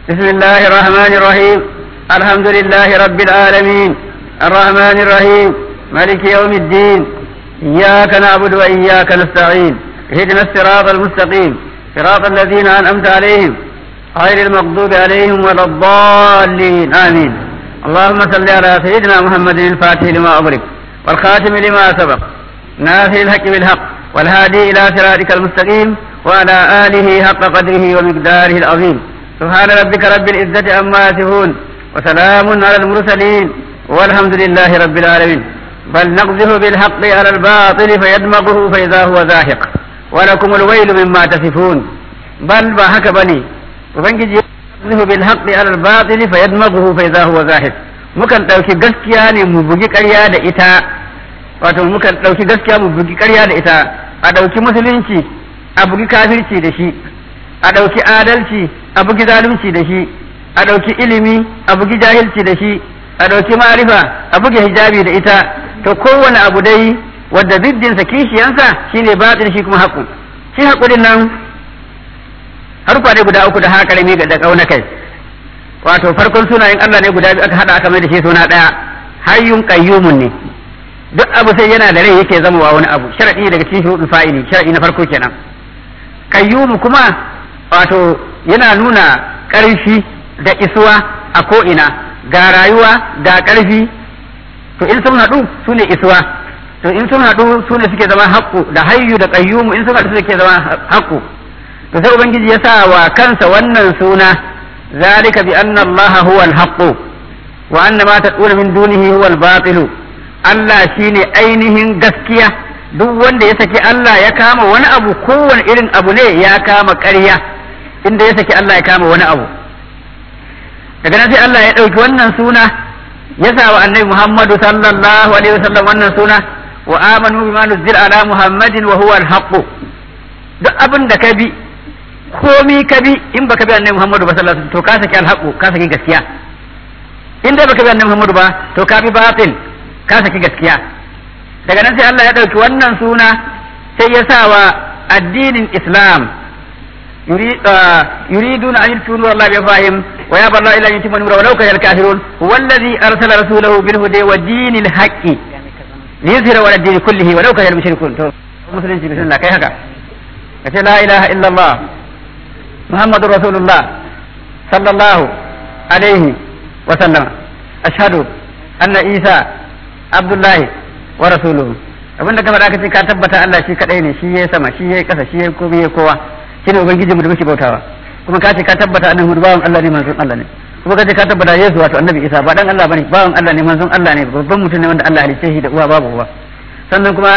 بسم الله الرحمن الرحيم الحمد لله رب العالمين الرحمن الرحيم مالك يوم الدين إياك نعبد وإياك نستعين اهدنا الصراط المستقيم صراط الذين أنعمت عليهم غير المغضوب عليهم ولا الضالين آمين اللهم صل على سيدنا محمد الفاتح لما أغلق والخاتم لما سبق ناصر الحق بالحق والهادي إلى صراطك المستقيم وعلى آله حق قدره ومقداره العظيم سبحان ربك رب العزة عما يصفون وسلام على المرسلين والحمد لله رب العالمين بل نقذف بالحق على الباطل فيدمغه فإذا هو زاهق ولكم الويل مما تصفون بل ما هك بني وبنجي يقذف بالحق على الباطل فيدمغه فإذا هو زاهق mukan ɗauki gaskiya ne mu bugi ƙarya da ita wato mukan ɗauki gaskiya mu bugi ƙarya da ita a ɗauki musulunci a bugi kafirci da shi a ɗauki adalci a bugi zalunci da shi a ɗauki ilimi a bugi jahilci da shi a ɗauki ma'arifa a buge hijabi da ita to kowane abu dai wadda ziddinsa kishiyansa shine batin shi kuma haƙu shi haƙurin nan harfa ne guda uku da haƙarami da ƙauna kai wato farkon sunayen Allah ne guda biyu aka haɗa aka mai da shi suna ɗaya hayyun qayyumun ne duk abu sai yana da rai yake zama wa wani abu sharadi daga cikin shuruɗin fa'ili sharadi na farko kenan qayyumu kuma wato yana nuna ƙarfi da isuwa a ko'ina ga rayuwa ga ƙarfi to in sun haɗu su ne isuwa to in sun haɗu su ne suke zama haƙƙu da hayyu da ƙayyumu in sun haɗu su suke zama haƙƙu to sai ubangiji ya sa wa kansa wannan suna zalika bi anna allaha huwa al-haqqu wa anna ma tad'una min dunihi huwa al-batilu Allah shine ainihin gaskiya duk wanda ya saki Allah ya kama wani abu kowane irin abu ne ya kama ƙarya inda ya saki Allah ya kama wani abu daga nan sai Allah ya ɗauki wannan suna ya sa wa annabi Muhammadu sallallahu alaihi wasallam wannan suna wa amanu bima nuzila ala Muhammadin wa huwa al duk abin da ka bi komi ka bi in baka bi annabi Muhammadu ba sallallahu alaihi wasallam to ka saki al ka saki gaskiya in dai baka bi annabi Muhammadu ba to ka bi batil ka saki gaskiya daga nan sai Allah ya ɗauki wannan suna sai ya sa wa addinin Islam يريدون أن يدخلوا نور الله بأفواههم ويابى الله إلا أن يتم نوره ولو كره الكافرون هو الذي أرسل رسوله بالهدى ودين الحق ليظهر على الدين كله ولو كره المشركون مسلم بسم الله كي هكا لا إله إلا الله محمد رسول الله صلى الله عليه وسلم أشهد أن عيسى عبد الله ورسوله abinda ka faɗa ka ce ka tabbata Allah shi kadai ne shi ya sama shi ya kasa shi ya komai ya kowa shine ubangijinmu da muke bautawa kuma ka ce ka tabbata annabi Muhammad bawan Allah ne manzon Allah ne kuma ka ce ka tabbata Yesu wato annabi Isa ba dan Allah bane bawan Allah ne manzon Allah ne babban mutum ne wanda Allah halice shi da uwa babu uwa sannan kuma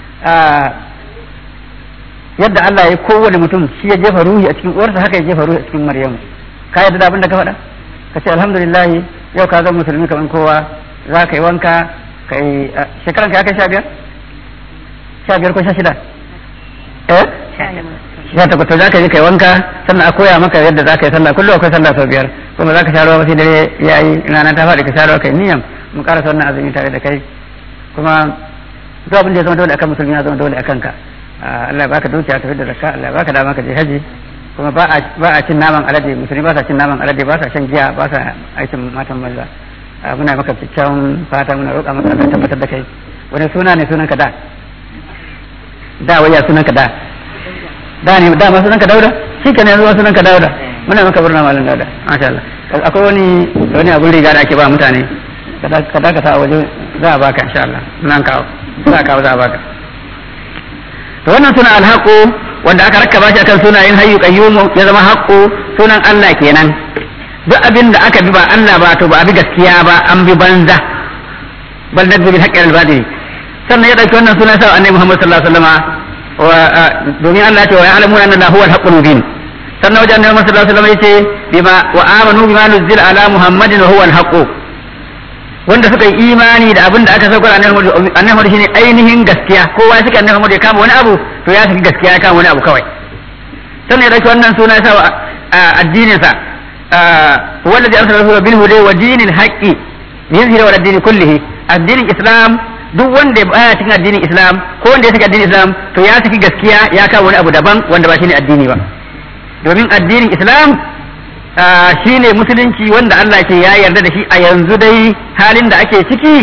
yadda Allah ya kowane mutum shi ya jefa ruhi a cikin uwarsa haka ya jefa ruhi a cikin Maryamu ka yadda da abin da ka faɗa ka ce alhamdulillah yau ka zama musulmi kamar kowa za ka yi wanka ka yi shekaran ka ya kai sha biyar sha biyar ko sha shida eh ya tabbata za ka je kai wanka sannan a koya maka yadda za ka yi sallah kullum akwai sallah sau biyar kuma za ka sha ruwa sai dare ya yi rana ta faɗi ka sha ruwa kai niyan mu karasa wannan azumi tare da kai kuma duk abin da ya zama dole akan musulmi ya zama dole akan ka Allah baka dukiya tafi da zakka Allah baka dama ka je haji kuma ba a cin naman alade musulmi ba sa cin naman alade ba sa shan giya ba sa aikin matan maza muna maka kyakkyawan fata muna roƙa maka Allah tabbatar da kai wani suna ne sunan ka da da waya sunan ka da da ne da masu ka dauda shi ke ne zuwa sunan ka dauda muna maka burna malam dauda masha Allah akwai wani wani abun riga da ake ba mutane ka da ka sa waje za a baka insha Allah nan kawo za a kawo za a baka to wannan suna alhaqu wanda aka rakkaba shi akan sunayen hayyu qayyum ya zama haqqu sunan Allah kenan duk abin da aka bi ba Allah ba to ba a bi gaskiya ba an bi banza bal nadbi bil haqqi al batil sannan ya dauki wannan sunan sa annabi Muhammad sallallahu alaihi wasallam domin Allah ce wa ya'lamuna anna huwa al-haqqul mubin sannan wajen annabi sallallahu alaihi wasallam yace bima wa amanu bima nuzila ala muhammadin wa huwa al-haqq wanda suka yi imani da abin da aka saukar annabi Muhammad shine ainihin gaskiya kowa ya suka annabi Muhammad ya kama wani abu to ya saki gaskiya ya kama wani abu kawai sannan ya dauki wannan suna ya sa addinin sa wallazi arsala rasulahu bil huda wa dinil haqqi yuzhiru ala dini kullihi addinin islam duk wanda baya cikin addinin islam ko wanda ya saki addinin islam to ya saki gaskiya ya kawo wani abu daban wanda ba shine addini ba domin addinin islam shi ne musulunci wanda Allah ke ya yarda da shi a yanzu dai halin da ake ciki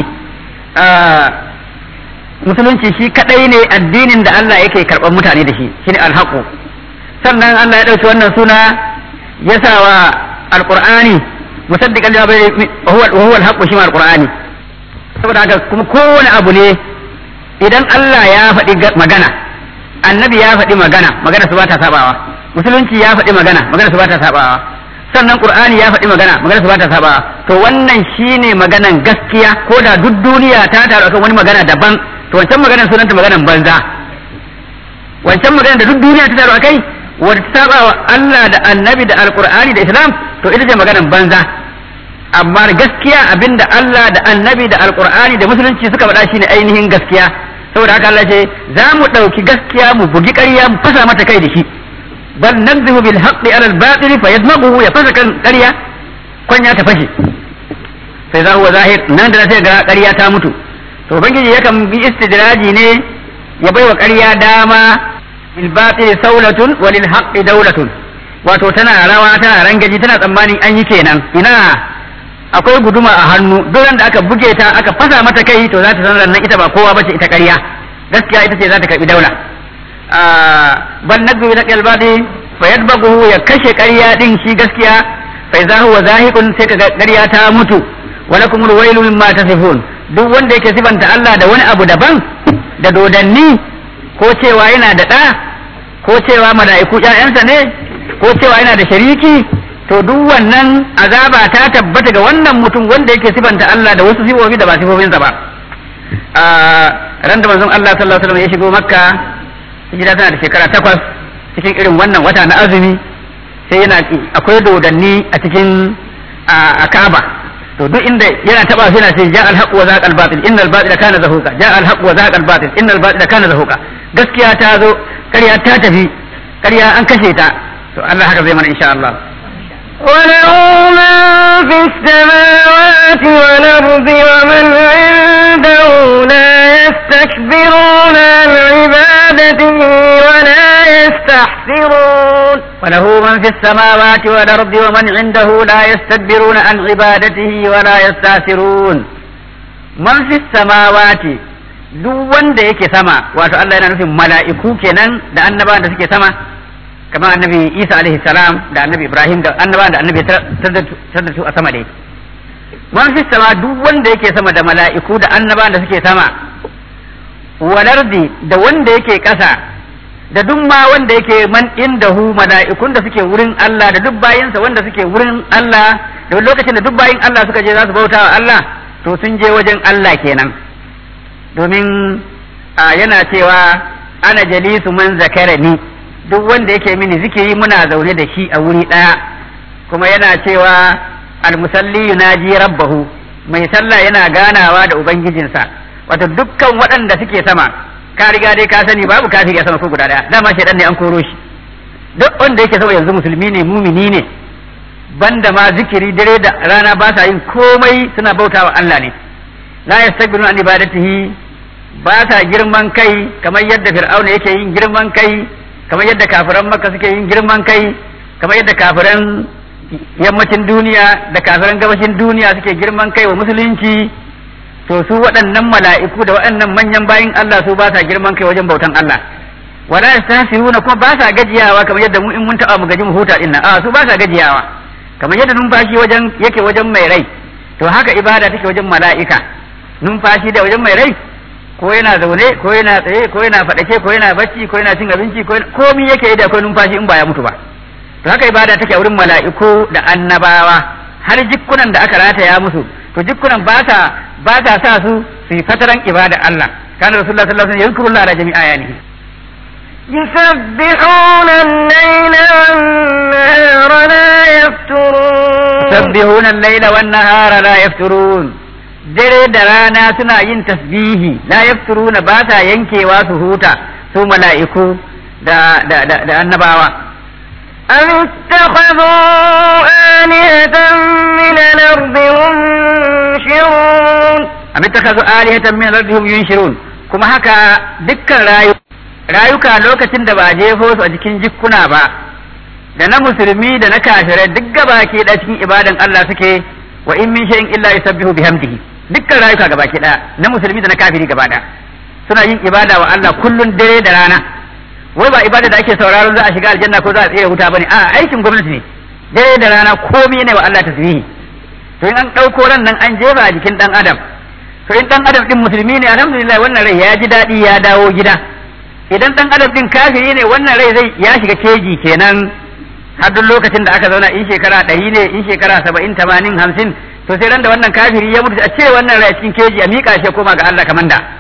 musulunci shi kadai ne addinin da Allah yake karɓar mutane da shi shine alhaqu sannan Allah ya ɗauki wannan suna ya sa wa alqur'ani musaddiqan lima bayna huwa huwa alhaqu shi ma alqur'ani saboda haka kuma kowane abu ne idan Allah ya faɗi magana annabi ya faɗi magana magana su ba ta sabawa musulunci ya faɗi magana magana su ba ta sabawa sannan qur'ani ya faɗi magana magana su ba ta sabawa to wannan shine maganan gaskiya ko da duk duniya ta taru akan wani magana daban to wancan maganar sunanta maganar banza wancan maganar da duk duniya ta taru akai wanda ta saba wa Allah da annabi da alqur'ani da islam to ita ce maganar banza amma gaskiya abinda Allah da annabi da alqur'ani da musulunci suka faɗa shine ainihin gaskiya saboda haka Allah ce za mu ɗauki gaskiya mu bugi ƙarya mu fasa mata kai da shi bal nakzibu bil haqqi ala al batil fa yadmaghu ya fasa kan ƙarya kwanya ta fashe sai za huwa zahir nan da sai ga ƙarya ta mutu to ubangiji yakan bi istidraji ne ya baiwa ƙarya dama bil batil saulatun wa lil haqqi dawlatun wato tana rawa tana rangaji tana tsammanin an yi kenan ina akwai guduma a hannu duk da aka buge ta aka fasa mata kai to za ta san nan ita ba kowa bace ita ƙarya gaskiya ita ce za ta karbi daula bal nagbi na qalbadi fa yadbagu ya kashe ƙarya din shi gaskiya fa idza huwa zahiqun sai kaga ƙarya ta mutu wa lakum alwailu mimma tasifun duk wanda yake sifanta Allah da wani abu daban da dodanni ko cewa yana da ɗa ko cewa mala'iku ƴaƴansa ne ko cewa yana da shariki to duk wannan azaba ta tabbata ga wannan mutum wanda yake sifanta Allah da wasu sifofi da ba sifofinsa ba a ran da manzon Allah sallallahu alaihi wasallam ya shigo makka hijira tana da shekara takwas cikin irin wannan wata na azumi sai yana akwai dodanni a cikin a Kaaba to duk inda yana taba sai yana sai ja al-haqq wa zaqa al-batil inna al-batila kana zahuqa ja al-haqq wa zaqa al-batil inna al-batila kana zahuqa gaskiya ta zo ƙarya ta tafi ƙarya an kashe ta to Allah haka zai mana insha Allah وله من في السماوات والأرض ومن عنده لا يستكبرون عن عبادته ولا يستحسرون وله من في السماوات والأرض ومن عنده لا يستكبرون عن عبادته ولا يستأثرون من في السماوات duk wanda yake sama wato Allah yana nufin mala'iku kenan da annabawan da suke sama kamar annabi Isa alaihi salam da annabi Ibrahim da annabawan da annabi taddatu a sama dai man fi sama duk wanda yake sama da mala'iku da annabawan da suke sama walardi da wanda yake ƙasa da duk ma wanda yake man indahu mala'ikun da suke wurin Allah da duk bayinsa wanda suke wurin Allah da lokacin da duk bayin Allah suka je za su bauta wa Allah to sun je wajen Allah kenan domin yana cewa ana jalisu man zakarani duk wanda yake mini zikiri muna zaune da shi a wuri ɗaya kuma yana cewa almusalli yunaji rabbahu mai sallah yana ganawa da ubangijinsa wato dukkan waɗanda suke sama ka riga dai ka sani babu kafiri a sama ko guda ɗaya dama shaidan ne an koro shi duk wanda yake sama yanzu musulmi ne mumini ne banda ma zikiri dare da rana ba sa yin komai suna bautawa Allah ne la yastakbiruna an ibadatihi ba sa girman kai kamar yadda fir'auna yake yin girman kai kamar yadda kafiran makka suke yin girman kai kamar yadda kafiran yammacin duniya da kafiran gabashin duniya suke girman kai wa musulunci to su waɗannan mala'iku da waɗannan manyan bayin Allah su ba sa girman kai wajen bautan Allah wala yastahsiruna kuma ba sa gajiyawa kamar yadda mu in mun taɓa mu gaji mu huta din nan a su ba sa gajiyawa kamar yadda numfashi wajen yake wajen mai rai to haka ibada take wajen mala'ika numfashi da wajen mai rai ko yana zaune ko yana tsaye ko yana faɗake ko yana bacci ko yana cin abinci ko komi yake yi da akwai numfashi in ba ya mutu ba to haka ibada take a wurin mala'iku da annabawa har jikkunan da aka rataya musu to jikkunan ba ta ba ta sa su su yi fataran ibada Allah kana rasulullah sallallahu alaihi wasallam yazkurullah ala jami'a ayanihi يسبحون الليل والنهار لا يفترون يسبحون الليل والنهار لا يفترون dare da rana suna yin tasbihi la yafturuna ba sa yankewa su huta su mala'iku da da da, da annabawa أم اتخذوا آلهة من الأرض هم ينشرون am ittakazu alihatan min al-ardihim yunshirun kuma haka dukkan rayu rayuka lokacin da ba a jefo su a cikin jikkuna ba da na musulmi da na kafirai duk gabaki ɗaya cikin ibadan Allah suke wa in min shay'in illa yusabbihu bihamdihi dukkan rayuka gabaki ɗaya na musulmi da na kafiri gaba ɗaya suna yin ibada wa Allah kullun dare da rana wai ba ibada da ake sauraron za a shiga aljanna ko za a tsere wuta bane a aikin gwamnati ne dare da rana komai ne wa Allah tasbihi to in an ɗauko ran nan an jefa a jikin ɗan adam to in ɗan adam ɗin musulmi ne alhamdulillah wannan rai ya ji daɗi ya dawo gida idan ɗan adam ɗin kafiri ne wannan rai zai ya shiga keji kenan har duk lokacin da aka zauna in shekara ɗari ne in shekara saba'in tamanin hamsin to sai ran da wannan kafiri ya mutu a cire wannan rai cikin keji a miƙa shi koma ga Allah kamar da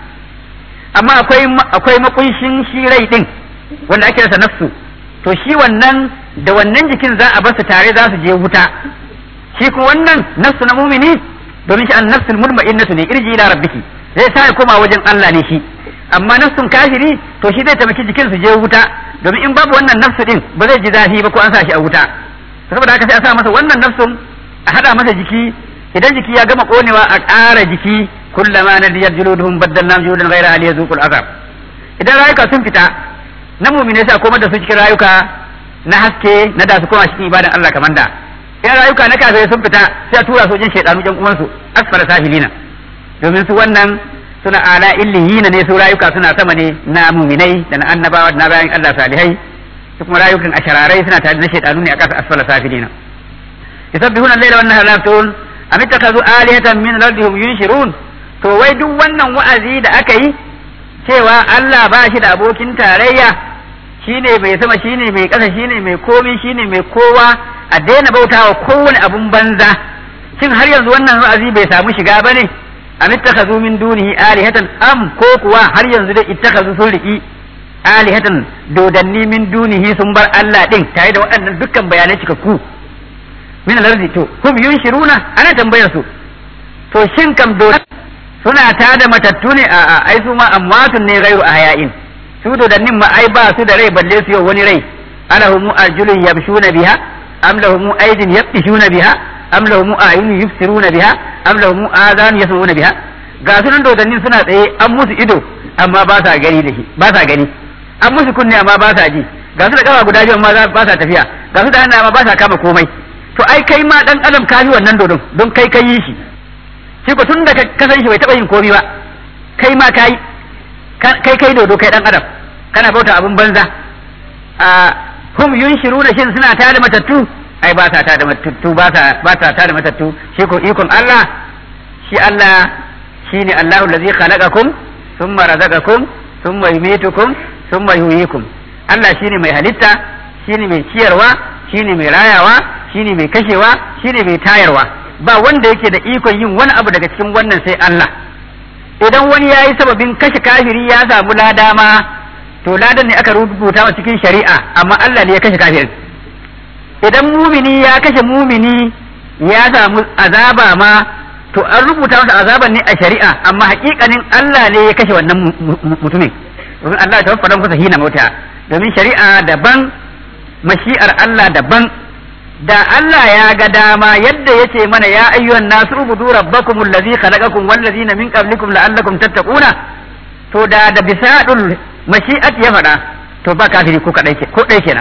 amma akwai akwai makunshin shi rai ɗin wanda ake rasa nafsu to shi wannan da wannan jikin za a basu tare za su je wuta shi kuma wannan nafsu na mumini domin shi an nafsul mutma'innatu ne irji ila rabbiki zai sa ya koma wajen Allah ne shi amma nafsun kafiri to shi zai taimaki jikin su je wuta domin in babu wannan nafsu din ba zai ji zafi ba ko an sa shi a wuta saboda haka sai a sa masa wannan nafsun a hada masa jiki idan jiki ya gama konewa a ƙara jiki kullama nadiyat juluduhum baddalna juludan ghayra ali yazuqul azab idan rayuka sun fita na mumine sai a komar da su cikin rayuka na haske na da su koma cikin ibadan Allah kamar da in rayuka na kafirai sun fita sai a tura su wajen shaidanu jan uwansu asfara safilina domin su wannan suna ala illiyina ne su rayuka suna sama ne na muminai da na annabawa da na bayan Allah salihai su kuma rayukan ashararai suna tare da shaidanu ne a kasa asfala safilina yusabbihuna al-laila wan nahara la yafturun am ittakazu alihatan min ardihim yunshirun to wai duk wannan wa'azi da aka yi cewa Allah ba shi da abokin tarayya shine mai sama shine mai ƙasa shine mai komi shine mai kowa a daina bautawa kowane abun banza shin har yanzu wannan wa'azi bai samu shiga bane am ittakhadhu min dunihi alihatan am ko kuwa har yanzu dai ittakhadhu sun riki alihatan dodanni min dunihi sun bar Allah din tare da waɗannan dukkan bayanai cikakku min al-ardi to hum yunshiruna ana tambayar su to shin kam dodan suna tada matattu ne a ai su ma amwatun ne ghairu ahya'in su dodannin ma ai ba su da rai balle su yau wani rai alahum arjulun yamshuna biha am lahum aydin yabtishuna biha am lahum ayunun yubsiruna biha am lahum adhan yasma'una biha ga sunan dodannin suna tsaye an musu ido amma ba sa gani da shi ba sa gani an musu kunne amma ba sa ji ga su da kafa guda biyu amma ba sa tafiya ga su da hannu amma ba sa kama komai to ai kai ma dan adam ka yi wannan dodon don kai kai yi shi shi ko tun da ka san shi bai taba yin komai ba kai ma kai kai kai dodo kai dan adam kana bauta abun banza a hum yunshiruna shin suna tada matattu ai ba sa tada matattu ba sa ba sa tada matattu shi ko ikon Allah shi Allah shine Allahu allazi khalaqakum thumma razaqakum thumma yumitukum thumma yuhyikum Allah shine mai halitta shine mai ciyarwa shine mai rayawa shine mai kashewa shine mai tayarwa ba wanda yake da ikon yin wani abu daga cikin wannan sai Allah idan wani ya yi sababin kashe kafiri ya samu lada ma to ladan ne aka rubuta wa cikin shari'a amma Allah ne ya kashe kafirin idan mumini ya kashe mumini ya samu azaba ma to an rubuta masa azaban ne a shari'a amma hakikanin Allah ne ya kashe wannan mutumin domin Allah ta wafa kusa hina mota domin shari'a daban mashi'ar Allah daban da Allah ya ga dama yadda ya ce mana ya ayyuhan nasu ubudu rabbakum allazi khalaqakum wal ladzina min qablikum la'allakum tattaquna to da da bisadul mashi'at ya faɗa to ba kafiri ko kadai ko dai kenan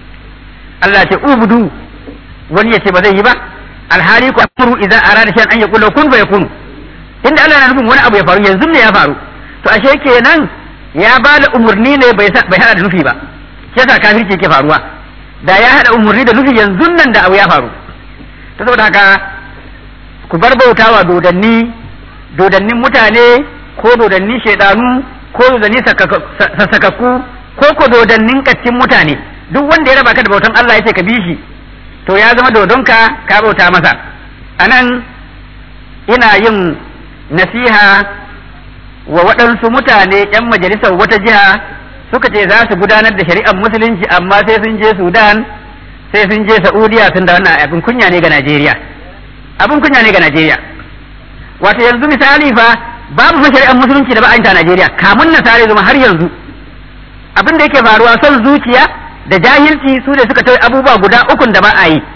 Allah ya ce ubudu wani ya ce ba zai yi ba alhali ku amru idan arada shan an yaqulu kun fa yakunu inda Allah na nufin wani abu ya faru yanzu ne ya faru to ashe kenan ya ba da umurni ne bai bai hada da nufi ba yasa kafirci ke faruwa da ya haɗa umarni da nufi yanzu nan da abu ya faru ta saboda haka ku bar bautawa dodanni dodannin mutane ko dodannin shaidanu ko dodannin sassakakku ko ko dodannin kaccin mutane duk wanda ya raba ka da bautan Allah ya ce ka bi shi to ya zama dodonka ka bauta masa anan ina yin nasiha wa waɗansu mutane 'yan majalisar wata jiha suka ce za su gudanar da shari'ar musulunci amma sai sun je sudan sai sun je saudiya sun da wannan abin kunya ne ga najeriya abin kunya ne ga najeriya wato yanzu misali fa babu fa shari'ar musulunci da ba a a najeriya kamun nasare zuma har yanzu abin da yake faruwa son zuciya da jahilci su ne suka tauye abubuwa guda ukun da ba a yi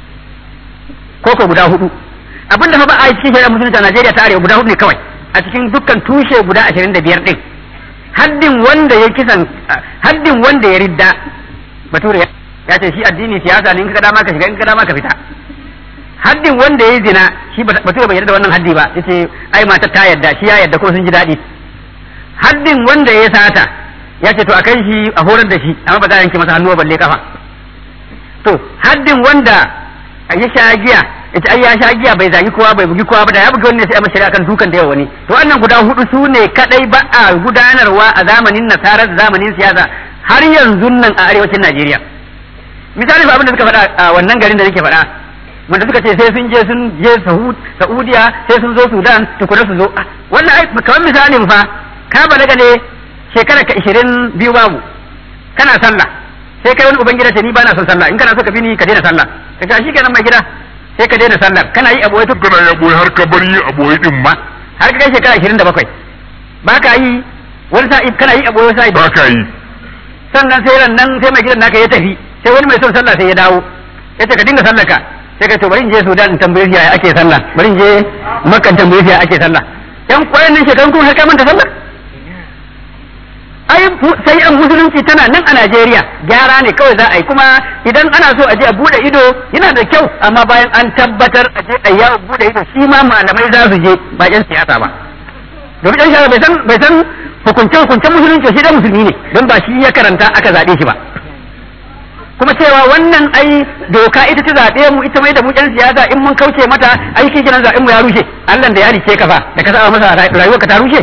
ko ko guda hudu abin da fa ba a yi cikin shari'ar musulunci a najeriya ta arewa guda hudu ne kawai a cikin dukkan tushe guda ashirin da biyar din haddin wanda ya kisan haddin wanda ya ridda bature ya ce shi addini siyasa ne in ka dama ka shiga in ka dama ka fita haddin wanda ya zina shi ba bai yarda da wannan haddi ba yace ai matar ta yarda shi ya yarda ko sun ji daɗi haddin wanda ya sata ya ce to a kai shi a horar da shi amma ba za a yanke masa hannu balle kafa to haddin wanda ya sha giya ita ai ya sha giya bai zagi kowa bai bugi kowa ba da ya bugi wani sai a mashari akan dukan da yawa wani to wannan guda hudu su ne kadai ba a gudanarwa a zamanin nasarar zamanin siyasa har yanzu nan a arewacin Najeriya misali abin da suka faɗa a wannan garin da nake faɗa wanda suka ce sai sun je sun je Saudiya sai sun zo Sudan tukuna su zo wannan ai kamar misalin fa ka balaga ne shekara ka ishirin biyu babu kana sallah sai kai wani ubangida ce ni ba na son sallah in kana so ka bi ni ka daina sallah ka ce shi kenan mai gida sai ka daina sallah kana yi aboye tuk kana ya boye har ka bar yi aboye din ma har ka kai shekara ishirin da bakwai ba ka yi wani sa'i kana yi aboye sa'i ba ka yi sannan sai ran nan sai mai gidan naka ya tafi sai wani mai son sallah sai ya dawo ya ce ka dinga sallah ka sai ka to bari in je Sudan in tambaye shi yaya ake sallah bari in je Makka in tambaye shi yaya ake sallah yan kwayan nan shekarun kuma har ka manta sallah ai sai an musulunci tana nan a Najeriya gyara ne kawai za a yi kuma idan ana so a je a bude ido yana da kyau amma bayan an tabbatar a je a yawon bude ido shi ma malamai za su je ba yan siyasa ba domin yan siyasa bai san bai san hukunce hukuncen musulunci shi da musulmi ne don ba shi ya karanta aka zaɓe shi ba kuma cewa wannan ai doka ita ta zaɓe mu ita mai da mu yan siyasa in mun kauce mata ai shi kenan zaɓen mu ya rushe Allah da ya rike ka fa da ka saba masa rayuwar ka ta rushe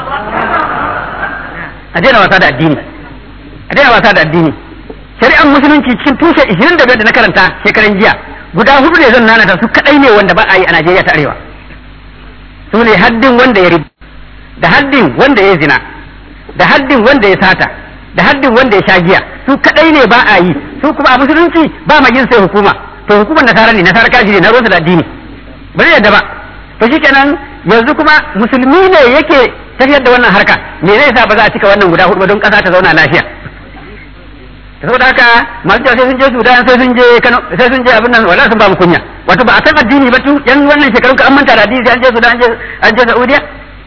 a daina wasa da addini a daina wasa da addini shari'ar musulunci cikin tushe 25 da na karanta shekaran jiya guda hudu ne zan nanata su kadai ne wanda ba a yi a Najeriya ta arewa su ne haddin wanda ya ribi da haddin wanda ya zina da haddin wanda ya sata da haddin wanda ya sha giya su kadai ne ba a yi su kuma a musulunci ba ma yin sai hukuma to hukumar nasara ne nasara kaji ne na rosa da addini ba zai yadda ba to shikenan yanzu kuma musulmi ne yake tafiyar da wannan harka me zai sa ba za a cika wannan guda hudu ba don kasa ta zauna lafiya saboda haka masu cewa sai sun je Sudan sai sun je Kano sai sun je abin nan wala sun ba mu kunya wato ba a san addini ba tun yan wannan shekarun ka an manta da addini sai an je Sudan an je an je Saudiya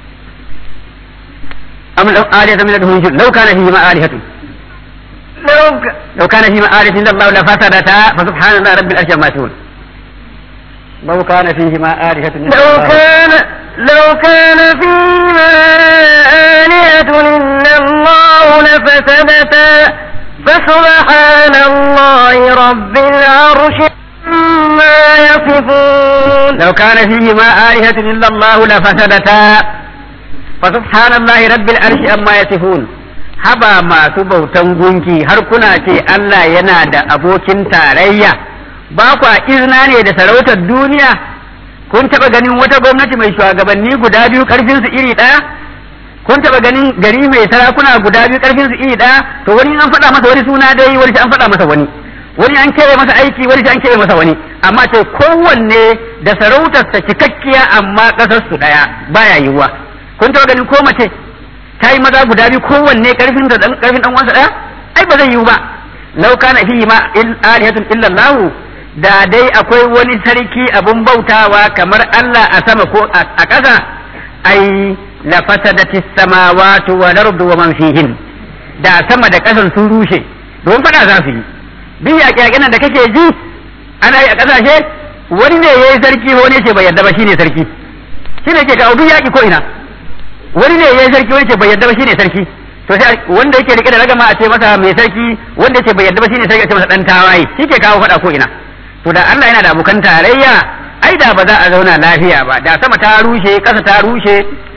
am law aliyatan min adhum law kana fihi ma alihatun لو ك... لو كان فيما آلة إلا الله لفسدتا فسبحان الله رب العرش عما يصفون لو كان فيهما آلهة إلا لو الله كان لو كان فيهما آلهة إلا الله لفسدتا فسبحان الله رب العرش عما يصفون لو كان فيهما آلهة إلا الله لفسدتا فسبحان الله رب العرش عما يصفون haba masu bautan gunki har kuna ce Allah yana da abokin tarayya ba kwa izina ne da sarautar duniya kun taɓa ganin wata gwamnati mai shugabanni guda biyu ƙarfinsu iri ɗaya kun taɓa ganin gari mai sarakuna guda biyu ƙarfinsu iri ɗaya to wani an faɗa masa wani suna dai wani an faɗa masa wani wani an keɓe masa aiki wani an keɓe masa wani amma ce kowanne da sarautarsa cikakkiya amma ƙasarsu ɗaya baya yiwuwa kun taɓa ganin ko mace ta yi maza guda biyu kowanne karfin da dan karfin dan wansa daya ai ba zai yiwu ba law kana fihi ma il alihatun illa Allah da dai akwai wani sarki abun bautawa kamar Allah a sama ko a ƙasa ai la fasadati samawati wal ardu wa man fihin da sama da ƙasan sun rushe don fada za su yi bi yaƙe da kake ji ana yi a ƙasashe wani ne yayi sarki wani ce bai yarda ba shine sarki shine ke kawo duk yaƙi ko ina wani ne ya yi sarki wani ce bai yarda ba shine sarki to sai wanda yake rike da ragama a ce masa mai sarki wanda yake bai yarda ba shine sarki a ce masa dan tawaye shi ke kawo fada ko ina to da Allah yana da abokan tarayya ai da ba za a zauna lafiya ba da sama ta rushe kasa ta rushe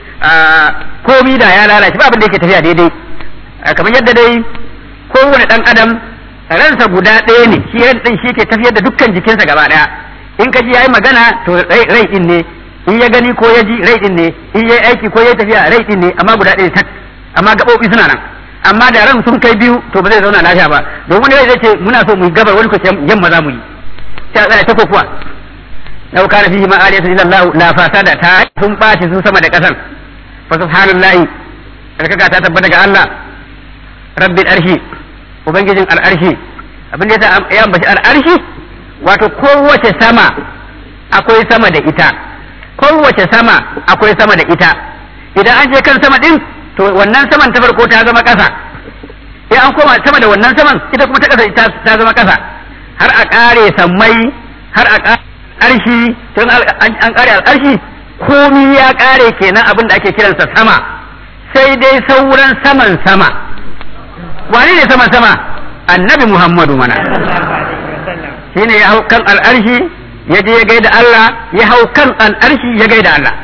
komi da ya lalace ba abin da yake tafiya daidai kamar yadda dai kowane dan adam ransa guda ɗaya ne shi ran din shi ke tafiyar da dukkan jikinsa gaba daya in ka ji yayi magana to rai din ne in ya gani ko ya ji rai din ne in ya aiki ko ya tafiya rai din ne amma guda ɗaya tak amma gaɓoɓi suna nan amma da ran sun kai biyu to ba zai zauna lafiya ba don wani rai zai ce muna so mu yi gabar wani ko ce yamma za mu yi sai a tsaya ta kokuwa law kana fihi ma aliyatu illa Allah la fasada ta sun baci su sama da kasan fa subhanallahi alkaka ta tabbata ga Allah rabbil arshi ubangijin al'arshi abin da ya ambaci al'arshi wato kowace sama akwai sama da ita kowace sama akwai sama da ita idan an je kan sama din to wannan saman ta farko ta zama ƙasa sai an koma sama da wannan saman ita kuma ta kasa ta ta zama kasa har a kare sammai har a kare arshi tun an kare al'arshi komi ya kare kenan abin da ake kiransa sama sai dai sauran saman sama wani ne saman sama annabi muhammadu mana shine ya hau kan al'arshi ya je ya gaida Allah ya hau kan al'arshi ya gaida Allah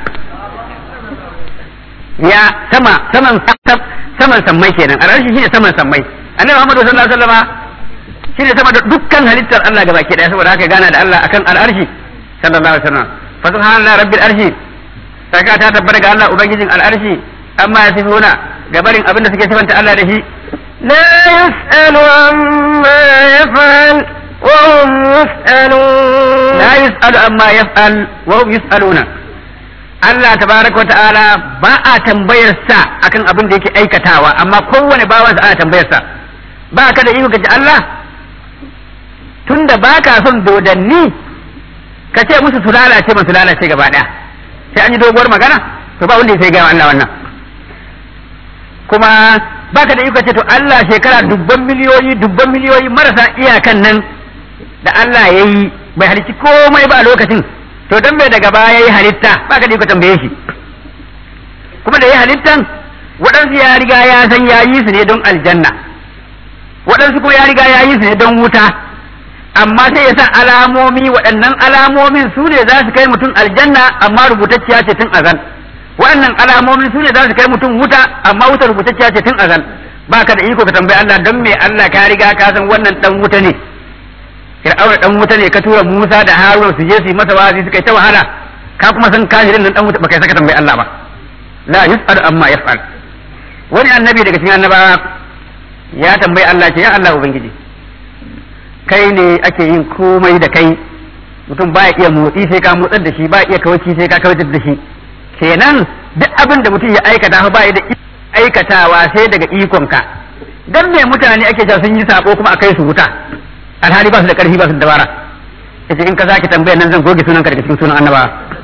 ya sama saman saman sammai kenan al'arshi shine saman sammai annabi muhammadu sallallahu alaihi wasallama shine sama da dukkan halittar Allah gaba ke daya saboda haka gana da Allah akan al'arshi sallallahu alaihi wasallam fa subhanallahi rabbil arshi saka ta tabbata ga Allah ubangijin al'arshi amma yasifuna gabarin abin da suke sifanta Allah da shi لا يسأل عما يفعل وهم يسألون la yus'alu amma yaf'al wa hum yus'aluna Allah tabaraka wa ta'ala ba a tambayar sa akan abin da yake aikatawa amma kowane bawan sa ana tambayar sa ba ka da iko kace Allah tunda ba ka son dodanni ka ce musu su lalace ba su lalace gaba daya sai an yi doguwar magana to ba wanda ya sai ga Allah wannan kuma ba ka da iko ce to Allah shekara dubban miliyoyi dubban miliyoyi marasa iyakan nan da Allah ya yi bai halicci komai ba a lokacin to dan bai daga baya ya yi halitta ba ka da iko tambaye shi kuma da ya halittan waɗansu ya riga ya san ya yi su ne don aljanna waɗansu kuma ya riga ya yi su ne don wuta amma sai ya sa alamomi waɗannan alamomin su ne za su kai mutum aljanna amma rubutacciya ce tun azal waɗannan alamomin su ne za su kai mutum wuta amma wuta rubutacciya ce tun azal ba ka da iko ka tambayi Allah don me Allah ka riga ka san wannan dan wuta ne Fir'auna dan wuta ne ka tura Musa da Haruna su je su yi masa wa'azi suka yi ta wahala ka kuma san kafirin nan dan wuta baka saka tambayi Allah ba la yus'alu amma yaf'al wani annabi daga cikin annabawa ya tambayi Allah ce ya Allah ubangiji kai ne ake yin komai da kai mutum ba ya iya motsi sai ka motsar da shi ba iya kawaci sai ka kawatar da shi kenan duk abin da mutum ya aikata fa ba ya da aikatawa sai daga ikonka dan me mutane ake cewa sun yi sako kuma a kai su wuta alhali ba su da karfi ba su da dabara yace in ka sake tambayar nan zan goge sunan ka daga cikin sunan annaba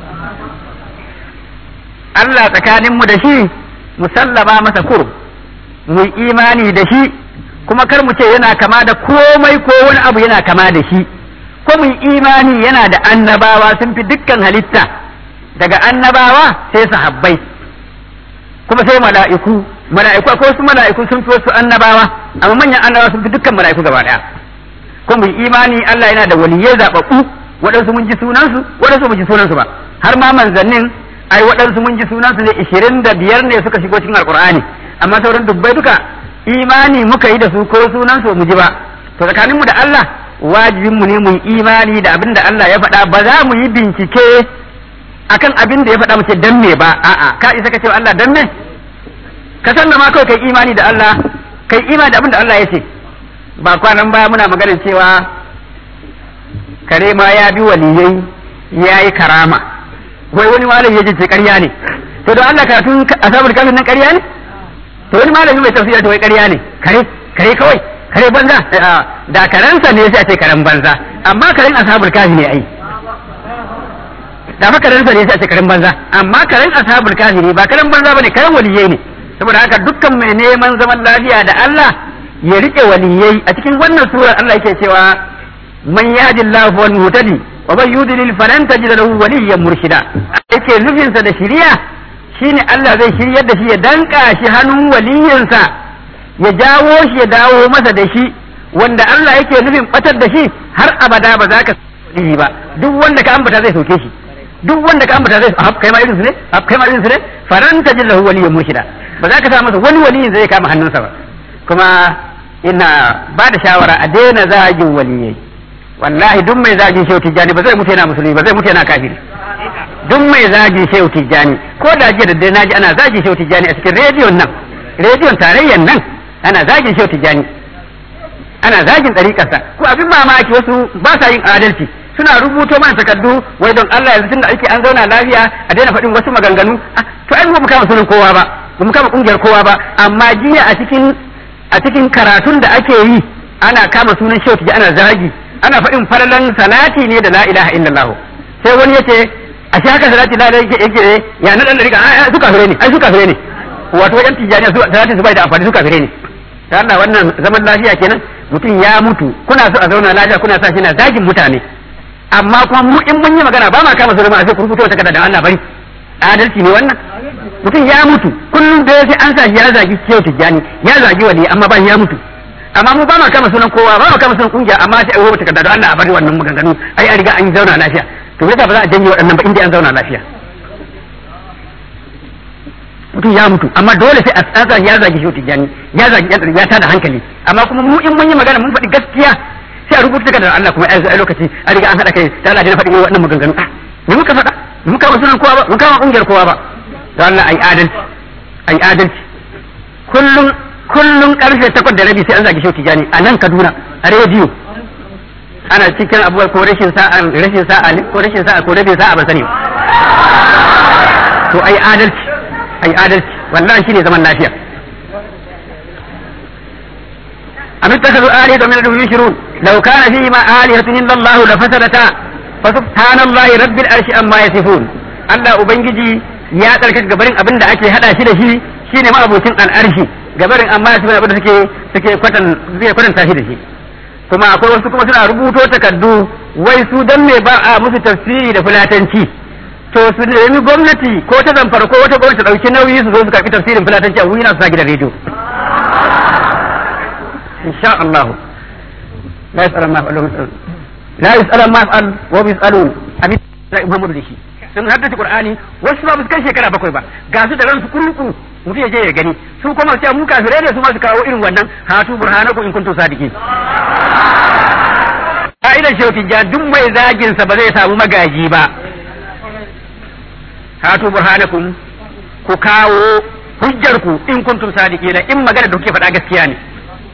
Allah tsakanin mu da shi musallama masa kur mu imani da shi kuma kar mu ce yana kama da komai ko wani abu yana kama da shi ko mu imani yana da annabawa sun fi dukkan halitta daga annabawa sai sahabbai kuma sai mala'iku mala'iku akwai wasu mala'iku sun fi wasu annabawa amma manyan annabawa sun fi dukkan mala'iku gaba daya ko mu imani Allah yana da waliyai zababbu waɗansu mun ji sunansu waɗansu mun ji sunansu ba har ma manzannin ai waɗansu mun ji sunansu ne ishirin da biyar ne suka shigo cikin alkur'ani amma sauran dubbai duka imani muka yi da su ko sunansu mu ji ba to tsakaninmu da Allah wajibinmu ne mu yi imani da abin da Allah ya faɗa ba za mu yi bincike akan abin da ya faɗa muke dan me ba a'a ka isa ka ce Allah dan me ka san ma kawai kai imani da Allah kai imani da abin da Allah ya ce ba kwanan baya muna maganin cewa kare ma ya bi waliyai ya yi karama wai wani malami ya ce ƙarya ne to don Allah karatun asabul kafin nan ƙarya ne to wani malami mai tafsira to wai ƙarya ne kare kare kawai kare banza da karensa ne sai a ce karen banza amma karen ashabul kafi ne ai da fa karensa ne sai a ce karen banza amma karen ashabul kafi ne ba karen banza bane karen waliyai ne saboda haka dukkan mai neman zaman lafiya da Allah ya rike waliyai a cikin wannan surar Allah yake cewa man yahdillahu wal muhtadi wa man yudlil falan tajid lahu waliyyan murshida yake nufinsa da shiriya shine Allah zai shiryar da shi ya danka shi hannun waliyinsa ya jawo shi ya dawo masa da shi wanda Allah yake nufin batar da shi har abada ba za ka waliyi ba duk wanda ka ambata zai sauke shi duk wanda ka ambata zai kai ma irin su ne kai ma irin su ne falan tajid lahu waliyyan murshida ba za ka sa masa wani waliyin zai kama hannunsa ba kuma ina ba da shawara a daina zagin waliyai wallahi duk mai zagin shehu tijjani ba zai mutu yana musulmi ba zai mutu yana kafiri duk mai zagin shehu tijjani ko da jiya da dai naji ana zagin shehu tijjani a cikin rediyon nan rediyon tarayyan nan ana zagin shehu tijjani ana zagin ɗariƙarsa ko abin mamaki wasu ba sa yin adalci suna rubuto mana takardu wai don Allah yanzu tunda ake an zauna lafiya a daina faɗin wasu maganganu to ai ba mu kama sunan kowa ba ba mu kama kungiyar kowa ba amma jiya a cikin a cikin karatun da ake yi ana kama sunan shehu tijjani ana zagi ana faɗin falalan salati ne da la ilaha illallah sai wani yace a shi haka salati la ilaha yake ya na dan rika ai su kafire ne ai su kafire ne wato wajen tijjani su salati su bai da amfani su kafire ne ta Allah wannan zaman lafiya kenan mutum ya mutu kuna so a zauna lafiya kuna sa shi na zagin mutane amma kuma mu in mun yi magana ba ma kama su a sai ku fito ta kada da Allah bari adalci ne wannan mutum ya mutu kullum da sai an sa shi ya zagi kiyo tijjani ya zagi wali amma ba shi ya mutu amma mu ba ma kama sunan kowa ba ma kama sunan kungiya amma sai a rubuta takarda da Allah a bari wannan maganganu ai an riga an zauna lafiya to yasa ba za a janye waɗannan ba inda an zauna lafiya mutum ya mutu amma dole sai a tsatsa ya zagi shi tijjani ya zagi ya tada hankali amma kuma mu in mun yi magana mun faɗi gaskiya sai a rubuta takardar Allah kuma ai lokaci an riga an haɗa kai ta Allah na faɗi waɗannan maganganu ah me muka faɗa mun kama sunan kowa ba mun kama kungiyar kowa ba da Allah ai adalci ai adalci kullum kullum karfe takwas da rabi sai an zagi shi tijjani a nan Kaduna a rediyo ana cikin abubuwa ko rashin sa'a rashin sa'a ne ko rashin sa'a ko rabin sa'a ban sani ba to ai adalci ai adalci wallahi shine zaman lafiya am ittakhadhu alihatan min dunihi yushrun law kana fihi ma alihatun illa Allah la fasadata fa subhanallahi rabbil arshi amma yasifun Allah ubangiji ya tsarkaka gabarin abin da ake hada shi da shi shine ma abocin al'arshi gabarin amma yasifun abin da suke suke kwatan suke kwatanta shi da shi kuma akwai wasu kuma suna rubuto takardu wai su dan me ba a musu tafsiri da fulatanci to su nemi gwamnati ko ta zamfara ko wata gwamnati dauki nauyi su zo su karbi tafsirin fulatanci a wuri na su sa gidan rediyo insha Allah la yas'al ma fa'alu la yas'al ma fa'al wa yas'alun abin da Muhammadu da shi sun haddace Qur'ani wasu ba su kai shekara bakwai ba ga su da ransu kurku mutum ya je ya gani su kuma su mu kafirai ne su ma su kawo irin wannan hatu burhanakum in kuntum sadiqin ka'idar shaukin ja duk mai zagin sa ba zai samu magaji ba hatu burhanakum ku kawo hujjar ku in kuntum sadiqina in magana da kuke faɗa gaskiya ne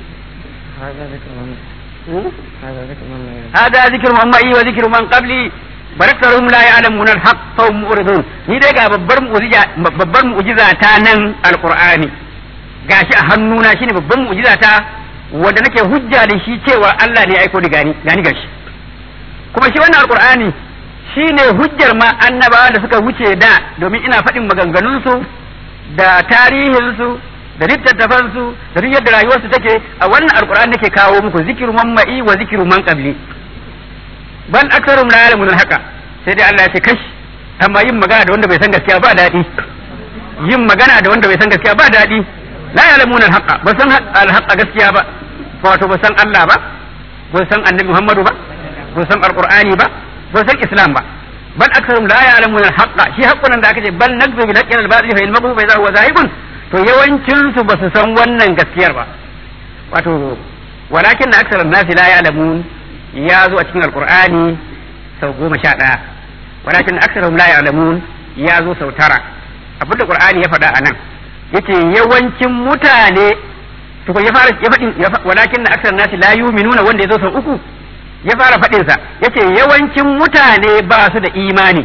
hada zikru man ma'i wa zikru man qabli baraktarhum la ya'lamun al-haq fa hum muridun ni dai ga babbar mu'jiza babbar mu'jiza ta nan alqur'ani gashi a hannuna shine babbar mu'jiza ta wanda nake hujja da shi cewa Allah ne ya aiko da gani gani gashi kuma shi wannan alqur'ani shine hujjar ma annabawa da suka wuce da domin ina faɗin maganganunsu da tarihinsu da littattafansu da duk yadda rayuwarsu take a wannan alqur'ani nake kawo muku zikiru man ma'i wa zikiru man qabli ban aksarum la ya'lamun haka sai dai Allah ya ce kash amma yin magana da wanda bai san gaskiya ba daɗi yin magana da wanda bai san gaskiya ba daɗi la ya'lamun al-haqa ba san al-haqa gaskiya ba wato ba san Allah ba ba san Annabi Muhammadu ba ba san Alqur'ani ba ba san Islam ba bal aktharum la ya'lamun al-haqa shi haqqun da aka ce bal nakzu bil haqqi al-batil fa ilmuhu fa huwa zahibun to yawancin su ba su san wannan gaskiyar ba wato walakin aktharun nasi la ya'lamun ya zo a cikin alkur'ani sau goma sha ɗaya walakin aksarhum la ya'lamun ya zo sau tara abin da qur'ani ya faɗa a nan yace yawancin mutane to ya fara ya faɗin walakin aksarun nasi la yu'minuna wanda ya zo sau uku ya fara faɗin sa yace yawancin mutane ba su da imani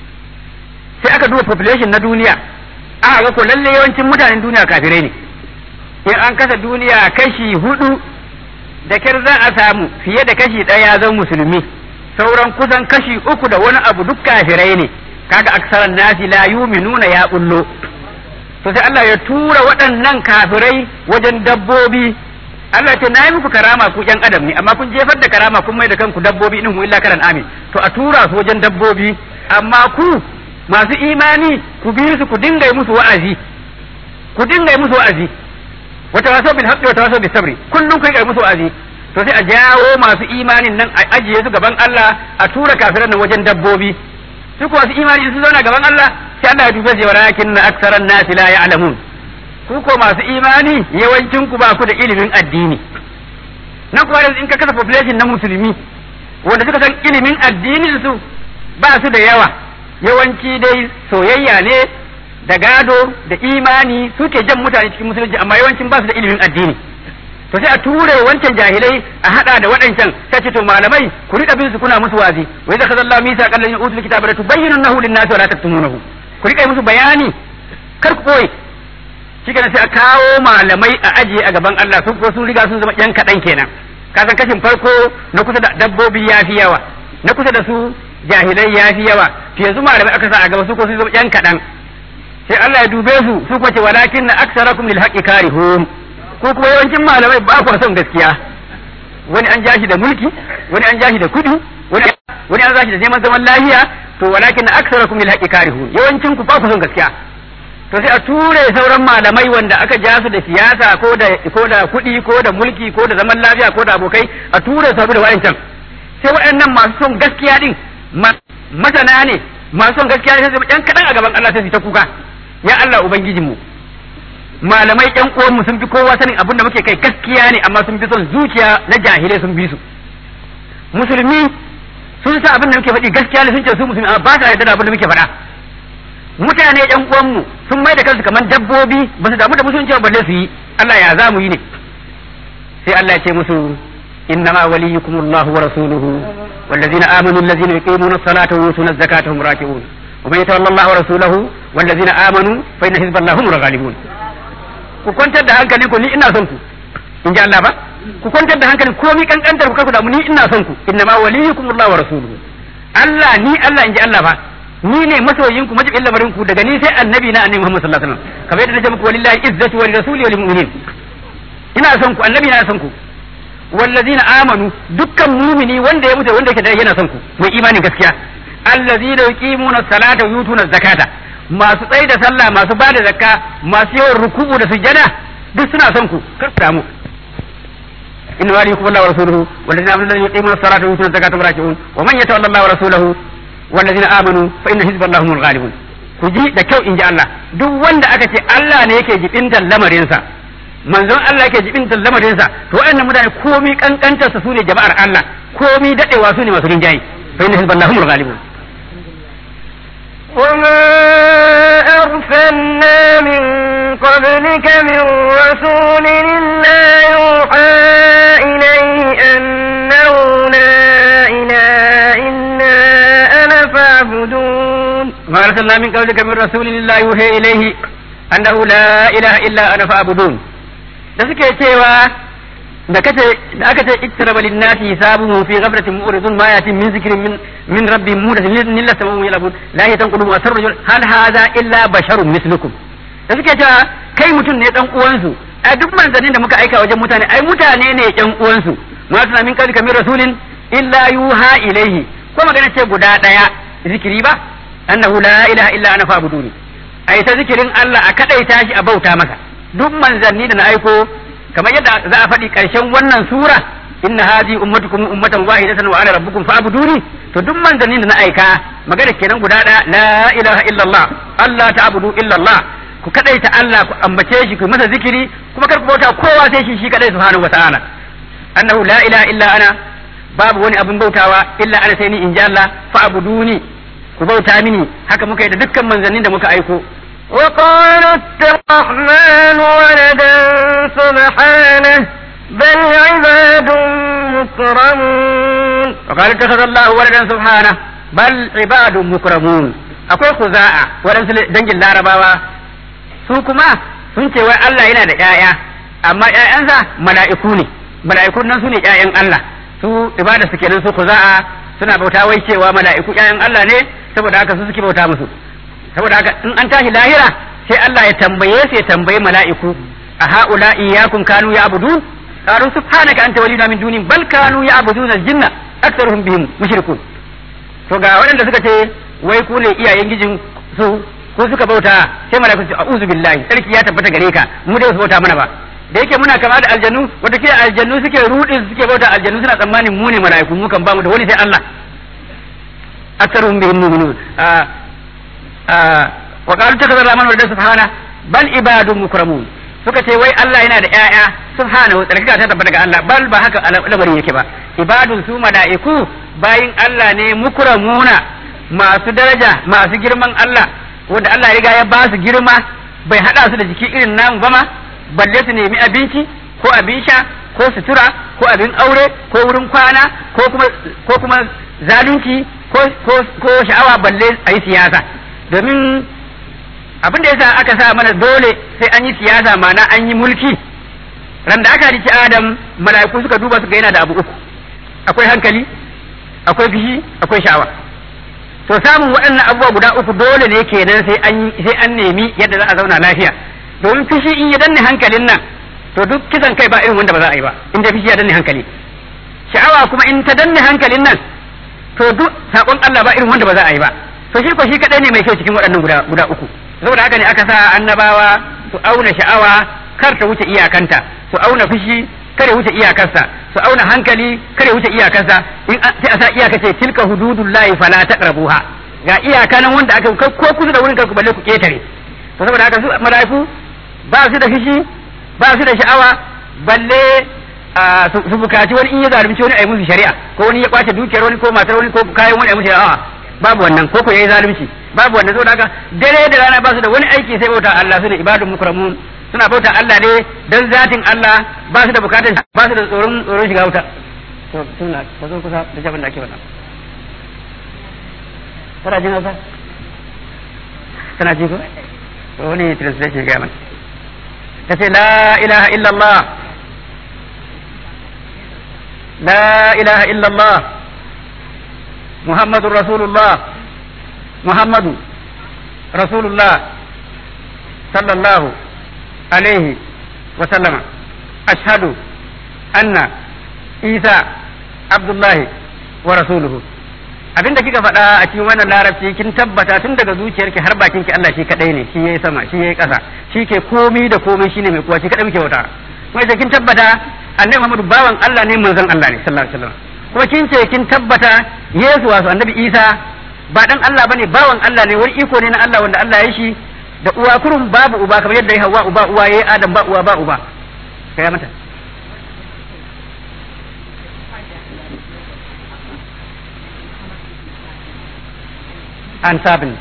sai aka duba population na duniya aka ga ko lalle yawancin mutanen duniya kafirai ne in an kasa duniya kashi hudu da kyar za a samu fiye da kashi ɗaya zan musulmi sauran kusan kashi uku da wani abu duk kafirai ne kaga aksaran nasi la yuminuna ya bullo to sai Allah ya tura waɗannan kafirai wajen dabbobi Allah ce na yi muku karama ku ƴan adam ne amma kun jefar da karama kun mai da kanku dabbobi in hu illa karan amin to a tura su wajen dabbobi amma ku masu imani ku bi su ku dinga yi musu wa'azi ku dinga yi musu wa'azi wata waso bil haqqi wata waso bis sabri kullum kai kai musu wa'azi to sai a jawo masu imanin nan a ajiye su gaban Allah a tura kafiran nan wajen dabbobi su kuwa su imani su zauna gaban Allah sai Allah ya dube su walakin aktsaran nasi la ya'lamun ku ko masu imani yawancin ku ba ku da ilimin addini nan kuwa in ka kasa population na musulmi wanda suka san ilimin addinin su ba su da yawa yawanci dai soyayya ne da gado da imani suke jan mutane cikin musulunci amma yawancin ba su da ilimin addini to sai a ture wancan jahilai a hada da waɗancan sai ce to malamai ku rika bin su kuna musu wazi wa idza khadallahu misa qallan utul kitaba la tubayyinunahu lin-nasi wa la taktumunahu ku rika musu bayani kar ku koyi shikenan sai a kawo malamai a ajiye a gaban Allah su sun riga sun zama yan kaɗan kenan ka san kashin farko na kusa da dabbobi ya fi yawa na kusa da su jahilai ya fi yawa to yanzu malamai aka sa a gaba su ko sun zama yan kaɗan sai Allah ya dube su su kuma ce walakin na aksarakum lil haqqi karihun ko kuma yawancin malamai ba ku son gaskiya wani an ja shi da mulki wani an ja shi da kudi wani wani an ja shi da neman zaman lafiya to walakin aksarakum lil haqqi karihun yawancin ku ba ku son gaskiya to sai a ture sauran malamai wanda aka ja su da siyasa ko da ko da kudi ko da mulki ko da zaman lafiya ko da abokai a ture su da wayancan sai waɗannan masu son gaskiya din masana ne masu son gaskiya ne sai su ɗan kaɗan a gaban Allah sai su ta kuka ya Allah ubangijinmu malamai ƴan uwanmu sun fi kowa sanin abin da muke kai gaskiya ne amma sun fi son zuciya na jahilai sun bi su musulmi sun sa abin da muke faɗi gaskiya ne sun ce su musulmi amma ba sa yarda da abin da muke faɗa mutane ƴan uwanmu sun mai da kansu kamar dabbobi ba su damu da musulunci ba balle su yi Allah ya za mu yi ne sai Allah ya ce musu إنما وليكم الله ورسوله والذين آمنوا الذين يقيمون الصلاة ويؤتون الزكاة هم راكعون ومن يتولى الله ورسوله والذين آمنوا فإن حزب الله هم الغالبون ku kwantar da hankali ku ni ina son ku in ji Allah ba ku kwantar da hankali komai kankantar ku kaku da mu ni ina son ku innama waliyukum Allah wa rasuluhu Allah ni Allah in ji Allah ba ni ne masoyin ku majibin lamarin ku daga ni sai annabi na annabi Muhammad sallallahu alaihi wasallam kamar yadda nace muku walillahi izzatu wa rasuli wa lil mu'minin ina son ku annabi na son ku wallazina amanu dukkan mumini wanda ya mutu wanda yake da yana son ku mai imanin gaskiya allazina yuqimuna salata wa yutuna zakata masu tsaye da sallah masu ba da zakka masu yawan ruku'u da sujjada duk suna son ku kar ku damu inna ma yuqimuna Allah wa rasuluhu wallazina amanu allazina yuqimuna salata wa yutuna zakata wa raki'un wa man yatawalla Allah wa rasuluhu wallazina amanu fa inna hizballahi humul ghalibun ku ji da kyau in ji Allah duk wanda aka ce Allah ne yake jibintan lamarinsa manzon Allah yake jibin lamarinsa to waɗannan mutane komi kankantar su ne jama'ar Allah komi dadewa su ne masu rinjayi fa inna hizballahi humul ghalibun وما أرسلنا من قبلك من رسول إلا يوحى إليه أنه لا إله إلا أنا فاعبدون ما أرسلنا من قبلك من رسول الله يوحي إليه أنه لا إله إلا أنا فاعبدون da suke cewa da kace da aka ce ittaraba linnati hisabuhum fi ghaflatin mu'ridun ma yatin min zikrin min min rabbihim mudaththir illa samahum yalabun la yatanqulu asarru hal hadha illa basharun mislukum da suke cewa kai mutum ne dan uwansu ai duk manzannin da muka aika wajen mutane ai mutane ne yan uwansu ma suna min kalika min rasulin illa yuha ilaihi ko magana ce guda daya zikiri ba annahu la ilaha illa ana fa'buduni ai ta zikirin Allah a kadaita shi a bauta maka duk manzanni da na aiko kamar yadda za a faɗi ƙarshen wannan sura inna hadhi ummatukum ummatan wahidatan wa ana rabbukum fa'buduni to duk manzanni da na aika magana kenan guda ɗaya la ilaha illallah Allah ta'budu illallah ku kadaita Allah ku ambace shi ku masa zikiri kuma kar ku bauta kowa sai shi shi kadai subhanahu wata'ala annahu la ilaha illa ana babu wani abin bautawa illa ana sai ni in ji Allah fa'buduni ku bauta mini haka muka yi da dukkan manzannin da muka aiko وقالوا اتخذ الرحمن ولدا سبحانه بل عباد مكرمون وقال اتخذ الله ولدا سبحانه بل عباد مكرمون akwai kuza'a waɗansu dangin larabawa su kuma sun ce wai Allah yana da ƴaƴa amma ƴaƴansa mala'iku ne mala'ikun nan su ne ƴaƴan Allah su ibada su kenan su kuza'a suna bauta wai cewa mala'iku ƴaƴan Allah ne saboda haka su suke bauta musu saboda haka in an tashi lahira sai Allah ya tambaye su ya tambayi mala'iku a haula iyyakum kanu ya'budun qalu subhanaka anta waliyuna min duni bal kanu ya'buduna al-jinna aktharuhum bihim mushrikun to ga waɗanda suka ce wai ku ne iyayen gijin su ko suka bauta sai mala'iku su a'udhu billahi sarki ya tabbata gare ka mu dai su bauta mana ba da yake muna kama da aljannu wata ke aljannu suke rudi suke bauta aljannu suna tsammanin mu ne mala'iku mu kan bamu da wani sai Allah aktharuhum bihim mu'minun wa qalu takaza rahman wa subhana bal ibadun mukramun suka ce wai Allah yana da ƴaƴa subhanahu tsarkaka ta tabbata ga Allah bal ba haka lamarin yake ba ibadun su mala'iku bayin Allah ne mukramuna masu daraja masu girman Allah wanda Allah ya riga ya ba su girma bai hada su da jiki irin namu ba ma balle su nemi abinci ko abin sha ko sutura ko abin aure ko wurin kwana ko kuma ko kuma zalunci ko ko ko sha'awa balle a yi siyasa domin abin da yasa aka sa mana dole sai an yi siyasa mana an yi mulki ran da aka riki adam mala'iku suka duba suka yana da abu uku akwai hankali akwai fishi akwai sha'awa to samun waɗannan abubuwa guda uku dole ne kenan sai an sai an nemi yadda za a zauna lafiya domin fishi in ya danne hankalin nan to to duk kisan kai ba irin wanda ba za a yi ba in da fishi ya danne hankali sha'awa kuma in ta danne hankalin nan to duk sakon Allah ba irin wanda ba za a yi ba to shi ko shi kadai ne mai kyau cikin waɗannan guda guda uku saboda haka ne aka sa annabawa su auna sha'awa kar ta wuce iyakanta su auna fushi kare wuce iyakarsa su auna hankali kare wuce iyakarsa in sai a sa iyaka ce tilka hududullahi fala taqrabuha ga iyaka nan wanda aka ko kusa da wurin ka balle ku ketare to saboda haka su malaiku ba su da fushi ba su da sha'awa balle su bukaci wani in ya zalunci wani a yi musu shari'a ko wani ya kwace dukiyar wani ko matar wani ko kayan wani a yi musu shari'a babu wannan ko ko yayi zalunci babu wannan saboda haka dare da rana ba su da wani aiki sai bauta Allah su ne ibadun mukramun suna bauta Allah ne dan zatin Allah ba su da bukatun ba su da tsoron tsoron shiga wuta to suna ba zo kusa da jabin da ake wannan kana jin hausa kana ji ko to wani translation ga mana kace la ilaha illallah la ilaha illallah muhammadur rasulullah muhammadu rasulullah sallallahu alaihi wa sallama ashhadu anna isa abdullahi wa rasuluhu abinda kika faɗa a cikin wannan larabci kin tabbata tun daga zuciyarki har bakin ki Allah shi kadai ne shi yayi sama shi yayi ƙasa shi ke komi da komai shine mai kuwa shi kadai muke wata kuma sai kin tabbata annabi Muhammadu bawan Allah ne manzon Allah ne sallallahu alaihi wasallam kuma kin ce kin tabbata Yesu wasu annabi Isa ba dan Allah bane bawan Allah ne wani iko ne na Allah wanda Allah ya shi da uwa kurum babu uba kamar yadda ya hawa uba uwa yayi Adam ba uwa ba uba kai mata and seven.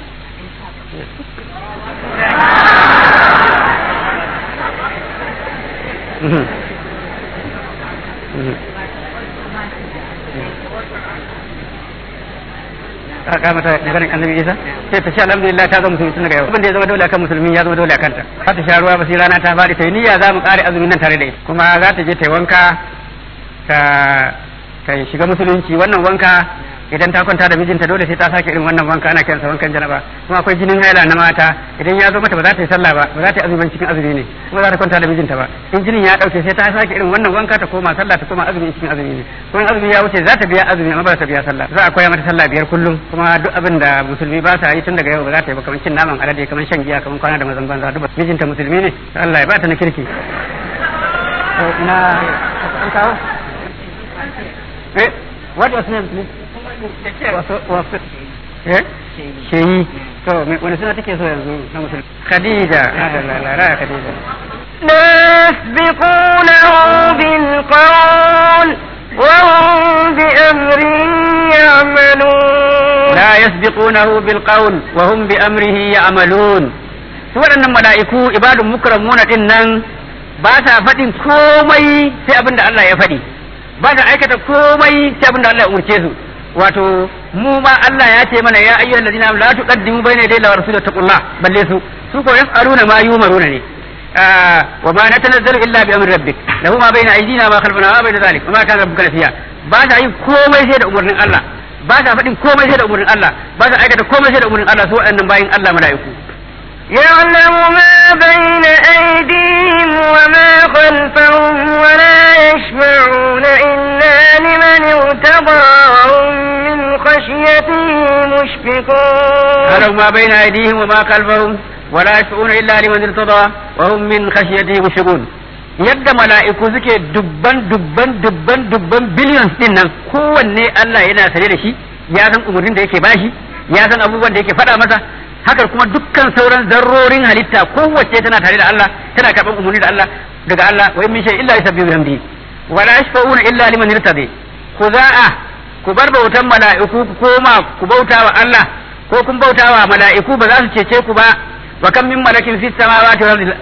ka mata maganin annabi isa sai ta ce alhamdulillah ta zama musulmi tun daga yau abin da ya zama dole akan musulmi ya zama dole akan ta za ta sha ruwa ba sai rana ta fadi ta yi niyya za mu kare azumin nan tare da ita kuma za ta je ta yi wanka ta ta shiga musulunci wannan wanka idan ta kwanta da mijinta dole sai ta sake irin wannan wanka ana kiransa wankan janaba kuma akwai jinin haila na mata idan ya zo mata ba za ta yi sallah ba ba za ta yi azumin cikin azumi ne kuma za ta kwanta da mijinta ba in jinin ya dauke sai ta sake irin wannan wanka ta koma sallah ta koma azumi cikin azumi ne kuma azumi ya wuce za ta biya azumi amma ba za ta biya sallah za a koya mata sallah biyar kullum kuma duk abin da musulmi ba sa yi tun daga yau ba za ta yi ba kamar cin naman alade kamar shan giya kamar kwana da mazan banza duk mijinta musulmi ne Allah ya ba ta na kirki ina an kawo eh what was name please sheyi to wani suna take so yanzu na musulmi khadija lara khadija لا يسبقونه بالقول وهم بأمره يعملون لا يسبقونه بالقول وهم بأمره يعملون su waɗannan mala'iku ibadun mukramuna din nan ba sa faɗin komai sai abin da Allah ya faɗi ba sa aikata komai sai abin da Allah ya umurce su wato mu ma Allah ya ce mana ya ayyuhal ladina la tuqaddimu bayna yaday la rasul taqullah balle su su ko yaf'aluna ma yumaruna ne wa ma natanazzalu illa bi amri rabbik lahu ma bayna aydina ma khalfana ma bayna zalik wa ma kana rabbuka nasiya ba sa yin komai sai da umarnin Allah ba sa faɗin komai sai da umarnin Allah ba sa aikata komai sai da umarnin Allah su waɗannan bayin Allah mala'iku يعلم ما بين أيديهم وما خلفهم ولا يشفعون إلا لمن ارتضى وهم من خشيته مشفقون يعلم ما بين أيديهم وما خلفهم ولا يشفعون إلا لمن ارتضى وهم من خشيته مشفقون yadda mala'iku suke dubban dubban dubban dubban billions din nan kowanne Allah yana sane da shi ya san umarnin da yake bashi ya san abubuwan da yake faɗa masa haka kuma dukkan sauran zarrorin halitta kowace tana tare da Allah tana karɓar umarni da Allah daga Allah wa in min shay illa yusabbihu bihamdi wa la yashfa'una illa liman irtadi ku za'a ku bar bautan mala'iku ku koma ku bauta wa Allah ko kun bauta wa mala'iku ba za su cece ku ba wa kam min malakin fis samawati wal ardi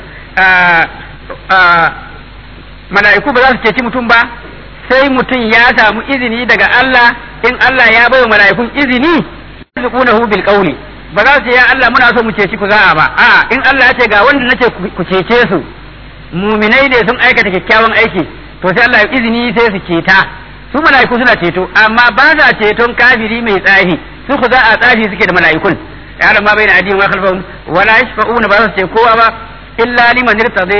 mala'iku ba za su ceci mutum ba sai mutum ya samu izini daga Allah in Allah ya bai wa mala'ikun izini yasbiqunahu bil qawli ba za su ya Allah muna so mu ceci ku za'a ba a in Allah ya ce ga wanda nace ku cece su muminai ne sun aikata kyakkyawan aiki to sai Allah ya izini sai su ceta su mala'iku suna ceto amma ba sa ceton kafiri mai tsafi su ku za a tsafi suke da mala'ikun ya ma bai na addini wa khalfahum wala yashfa'una ba za su ce kowa ba illa liman irtadi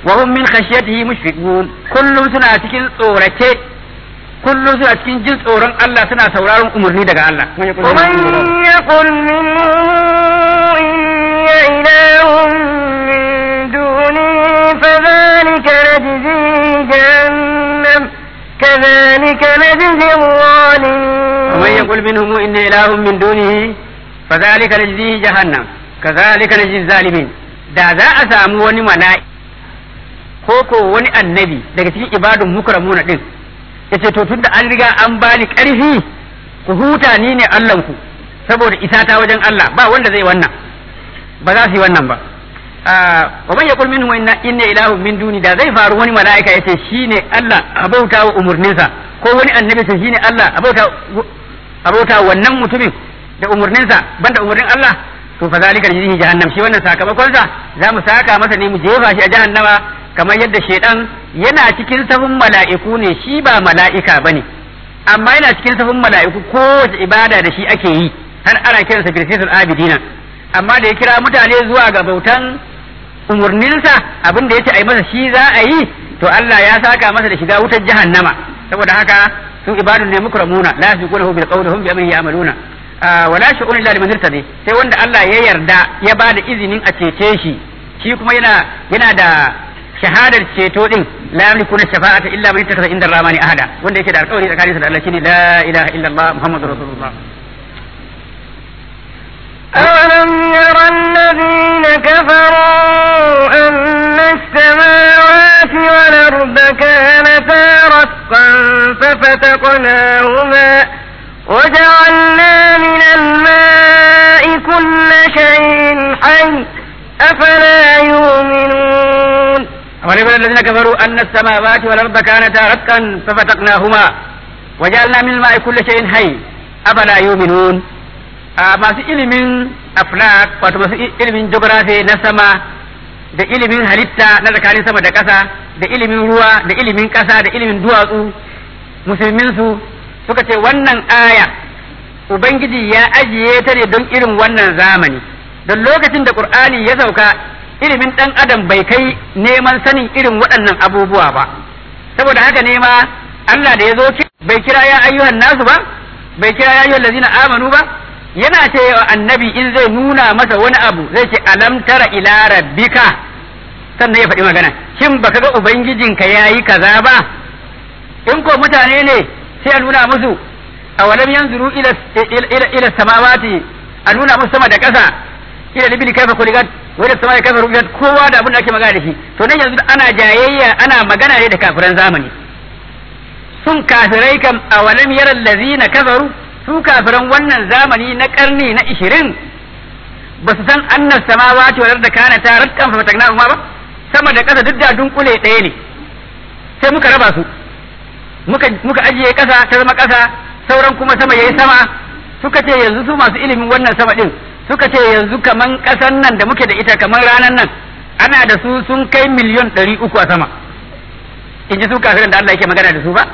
wa hum min khashyatihi mushfiqun kullum suna cikin tsorace kullum suna cikin jin tsoron Allah suna sauraron umarni daga Allah ومن يقل منهم إني إله من دونه فذلك نجزيه جهنم كذلك نجزي الظالمين ومن يقول منهم إن إله من دونه فذلك نجزيه جهنم كذلك نجزي الظالمين da za a samu wani mala'i ko ko wani annabi daga cikin ibadun mukramuna din yace to tunda an riga an bani karfi ku huta ni ne Allahnku saboda isa ta wajen Allah ba wanda zai wannan ba za su yi wannan ba wa man yaqul minhum inna inna ilahun min duni da zai faru wani mala'ika yace shine Allah abauta wa umurninsa ko wani annabi ce shine Allah abauta abauta wannan mutumin da umurninsa banda umurnin Allah to fa zalika jihi jahannam shi wannan sakamakon sa za mu saka masa ne mu jefa shi a jahannama kamar yadda shedan yana cikin sahun mala'iku ne shi ba mala'ika bane amma yana cikin sahun mala'iku kowace ibada da shi ake yi har ana kiransa birsisul abidina amma da ya kira mutane zuwa ga bautan umurninsa abin da yace ai masa shi za a yi to Allah ya saka masa da shiga wutar jahannama saboda haka su ibadun ne mukramuna la yasbiqunahu bil qawli hum bi amrihi ya'maluna wala shu'un illa liman irtadi sai wanda Allah ya yarda ya bada izinin a cece shi shi kuma yana yana da shahadar ceto din la yamliku na shafa'ata illa man ittaka inda ramani ahada wanda yake da alƙawari tsakaninsa da Allah shine la ilaha illa Allah muhammadur rasulullah أولم ير الذين كفروا أن السماوات والأرض كانتا رتقا ففتقناهما وجعلنا من الماء كل شيء حي أفلا يؤمنون ولم الذين كفروا أن السماوات والأرض كانتا رتقا ففتقناهما وجعلنا من الماء كل شيء حي أفلا يؤمنون masu ilimin aflak wato masu ilimin geography na sama da ilimin halitta na tsakanin sama da ƙasa da ilimin ruwa da ilimin ƙasa da ilimin duwatsu musulminsu suka ce wannan aya ubangiji ya ajiye ta ne don irin wannan zamani don lokacin da qur'ani ya sauka ilimin ɗan adam bai kai neman sanin irin waɗannan abubuwa ba saboda haka ne ma Allah da ya zo bai kira ya ayyuhan nasu ba bai kira ya ayyuhan lazina amanu ba yana ce wa annabi in zai nuna masa wani abu zai ce alam tara ila rabbika sannan ya faɗi magana shin baka ga ubangijinka yayi kaza ba in ko mutane ne sai a nuna musu a walam yanzuru ila ila ila samawati a nuna musu sama da ƙasa ila libili kaifa kuligat wa ila samai kaifa rubiat kowa da abin da ake magana da shi to nan yanzu ana jayayya ana magana ne da kafiran zamani sun kafirai kam a walam yaral ladzina kafaru su kafiran wannan zamani na karni na ishirin ba su san annas samawati wal arda kana ta rattan fa fatagna ma ba sama da ƙasa duk da dunkule ɗaya ne sai muka raba su muka muka ajiye ƙasa ta zama ƙasa sauran kuma sama yayi sama suka ce yanzu su masu ilimin wannan sama din suka ce yanzu kaman ƙasan nan da muke da ita kaman ranan nan ana da su sun kai miliyon ɗari uku a sama in ji su kafiran da Allah yake magana da su ba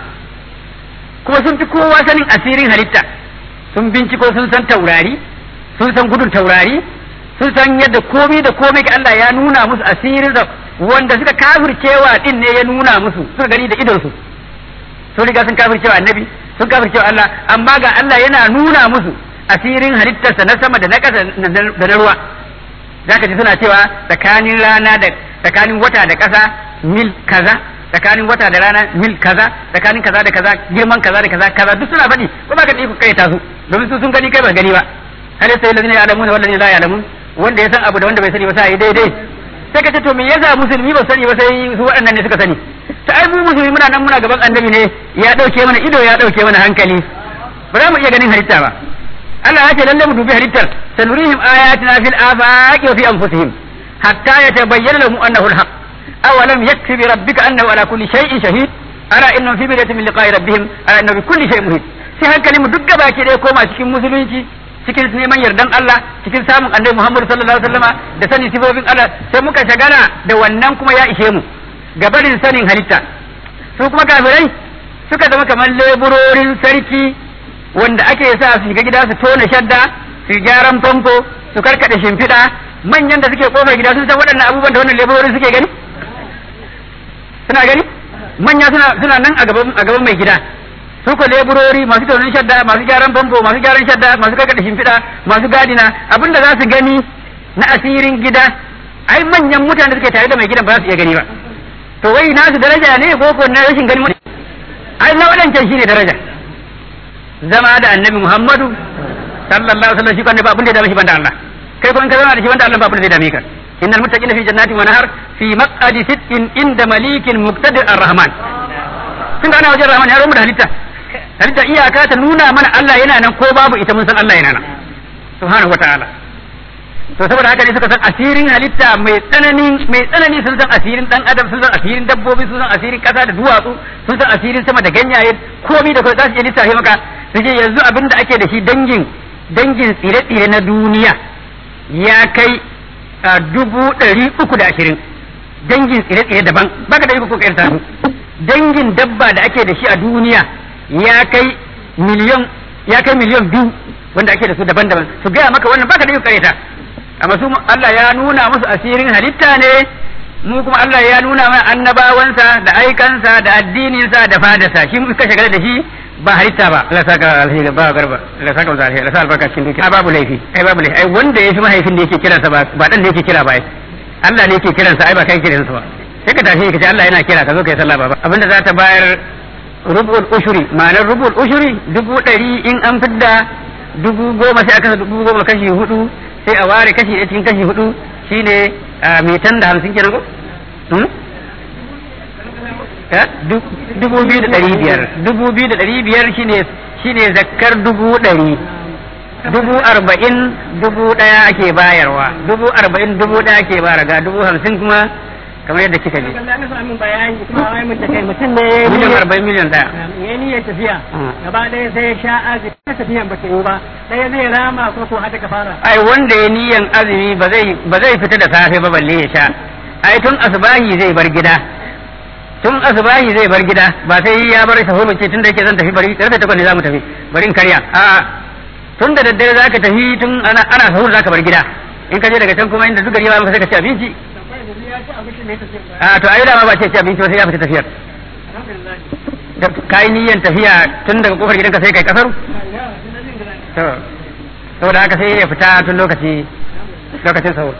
kuma sun fi kowa sanin asirin halitta sun binciko sun san taurari sun san gudun taurari sun san yadda komai da komai ga Allah ya nuna musu asirin da wanda suka kafircewa din ne ya nuna musu suka gani da idonsu sun riga sun kafircewa annabi sun kafircewa Allah amma ga Allah yana nuna musu asirin halittarsa na sama da na ƙasa da na ruwa zaka ji suna cewa tsakanin rana da tsakanin wata da ƙasa mil kaza tsakanin wata da rana mil kaza tsakanin kaza da kaza girman kaza da kaza kaza duk suna faɗi ko ba ka ɗi kai ta su domin su sun gani kai ba gani ba hal sai lazina ya'lamuna wal ladina la ya'lamun wanda ya san abu da wanda bai sani ba sai daidai sai ka ce to me yasa musulmi ba sani ba sai su waɗannan ne suka sani ta ai mu musulmi muna nan muna gaban annabi ne ya dauke mana ido ya dauke mana hankali ba za mu iya ganin halitta ba Allah ya ce lalle mu dubi halittar sanurihim ayatina fil afaqi wa fi anfusihim hatta yatabayyana lahum annahu al-haq أولم يكفي بربك أنه على كل شيء شهيد ألا إنهم في بداية من لقاء ربهم ألا إنه بكل شيء مهيد sai hankali mu duk gaba ke dai koma cikin musulunci cikin neman yardan Allah cikin samun annabi Muhammad sallallahu alaihi wasallama da sanin sifofin Allah sai muka shagala da wannan kuma ya ishe mu gabarin sanin halitta su kuma kafirai suka zama kamar leburorin sarki wanda ake sa su shiga gida su tona shadda su gyaran famfo su karkade shimfiɗa manyan da suke kofar gida sun san waɗannan abubuwan da wannan leburorin suke gani kana gani manya suna suna nan a gaban a gaban mai gida su ko leburori masu taunin shadda masu gyaran famfo masu gyaran shadda masu karkada shimfiɗa masu gadina abinda za su gani na asirin gida ai manyan mutane suke tare da mai gidan ba za su iya gani ba to wai nasu daraja ne ko ko na rashin gani ai na wadancan shine daraja zama da annabi Muhammadu sallallahu alaihi wasallam shi kan ba abin da ya dame shi banda Allah kai ko in ka zama da shi banda Allah ba abin da zai dame ka innal muttaqina fi jannatin wa nahar fi maq'adi sidqin inda malikin muqtadir ar-rahman tun da ana wajen rahman ya romu da halitta halitta iyaka ta nuna mana Allah yana nan ko babu ita mun san Allah yana nan subhanahu wataala to saboda haka ne suka san asirin halitta mai tsanani mai tsanani sun san asirin dan adam sun san asirin dabbobi sun san asirin kasa da duwatsu sun san asirin sama da ganyaye komai da komai za su iya lissafe maka su ce yanzu abin da ake da shi dangin dangin tsire-tsire na duniya ya kai dubu ɗari uku da ashirin dangin tsire-tsire daban baka da iko ko kayar su dangin dabba da ake da shi a duniya ya kai miliyan ya kai miliyan biyu wanda ake da su daban-daban su gaya maka wannan baka da iko kareta amma su Allah ya nuna musu asirin halitta ne mu kuma Allah ya nuna mana annabawansa da aikansa da addininsa da fadarsa shi muka shagala da shi ba halitta ba Allah saka alheri ba garba Allah saka masa alheri Allah saka albarka cikin dukiya babu laifi ai babu laifi ai wanda ya fi mahaifin da yake kiransa ba ba dan da yake kira ba ai Allah ne yake kiransa ai ba kai kiransa ba sai ka tashi ka ce Allah yana kira ka zo kai sallah ba abinda za ta bayar rubul ushuri ma'anar rubul ushuri dubu ɗari in an fidda dubu goma sai aka dubu goma kashi hudu sai a ware kashi ɗaya cikin kashi hudu shine metan da hamsin kenan ko dubu biyu da ɗari biyar dubu biyu da ɗari biyar shine shine zakkar dubu ɗari dubu arba'in dubu ɗaya ake bayarwa dubu arba'in dubu ɗaya ake bayar ga dubu hamsin kuma kamar yadda kika ji mutum ne miliyan arba'in miliyan ɗaya ya niyyar tafiya gaba ɗaya sai ya sha azumi ta tafiyan ba ta yi ba ɗaya zai rama ko ko hada ka fara ai wanda ya niyan azumi ba zai ba zai fita da safe ba balle ya sha ai tun asbahi zai bar gida tun asbahi zai bar gida ba sai ya bar sahur ba ce tun da yake zan tafi bari karfe takwas ne za mu tafi bari in karya a tun da daddare za ka tafi tun ana ana sahur za ka bar gida in ka je daga can kuma inda duk gari ba sai ka ci abinci a to ai dama ba ce ci abinci ba sai ya fita tafiyar ka yi niyyar tafiya tun daga kofar gidanka sai kai kasaru to saboda haka sai ya fita tun lokaci lokacin sahur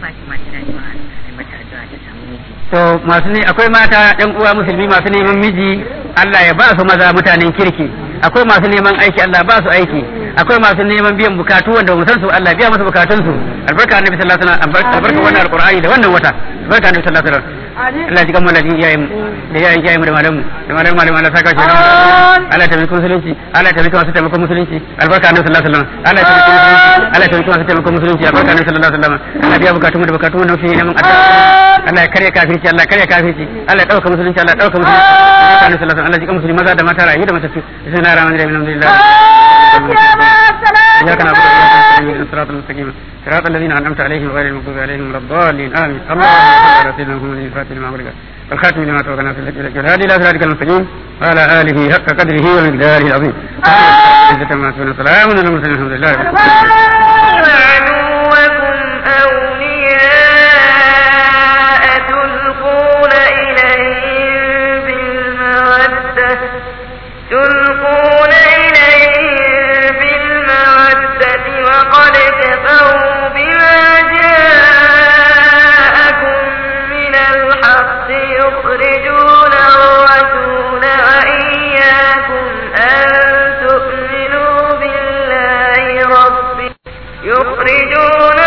to masu ne akwai mata ɗan uwa musulmi masu neman miji Allah ya ba su maza mutanen kirki akwai masu neman aiki Allah ba su aiki akwai masu neman biyan bukatu wanda mu san su Allah biya musu bukatun su albarka annabi sallallahu alaihi wasallam albarka wannan alqur'ani da wannan wata albarka annabi sallallahu alaihi wasallam Allah ji kamar ladin iyayen da iyayen iyayen da malamu da malamu malamu Allah saka shi Allah ta miki musulunci Allah ta miki masu taimakon musulunci albarka annabi sallallahu alaihi wasallam Allah ta miki musulunci Allah ta miki masu taimakon musulunci albarka annabi sallallahu alaihi wasallam Allah biya bukatun da bukatun wannan shi neman addu'a Allah ya karya kafirci Allah ya karya kafirci Allah ya dauka musulunci Allah ya dauka musulunci albarka annabi sallallahu alaihi wasallam Allah ji kamar musulmi maza da mata rayu da matattu bismillahir rahmanir rahim alhamdulillah إياك نعبد وإياك نستعين الصراط المستقيم صراط الذين أنعمت عليهم غير المغضوب عليهم ولا الضالين آمين اللهم صل على سيدنا محمد الفاتح لما أغلق والخاتم لما توقنا في الهدي والهادي إلى صراطك المستقيم وعلى آله حق قدره ومقداره العظيم عزة ما تكون سلام على المرسلين الحمد لله رب عدوكم أولياء تلقون إليهم بالمودة تلقون إليهم بالمودة وقد كفروا بما جاءكم من الحق يخرجون الرسول وإياكم أن تؤمنوا بالله ربكم يخرجون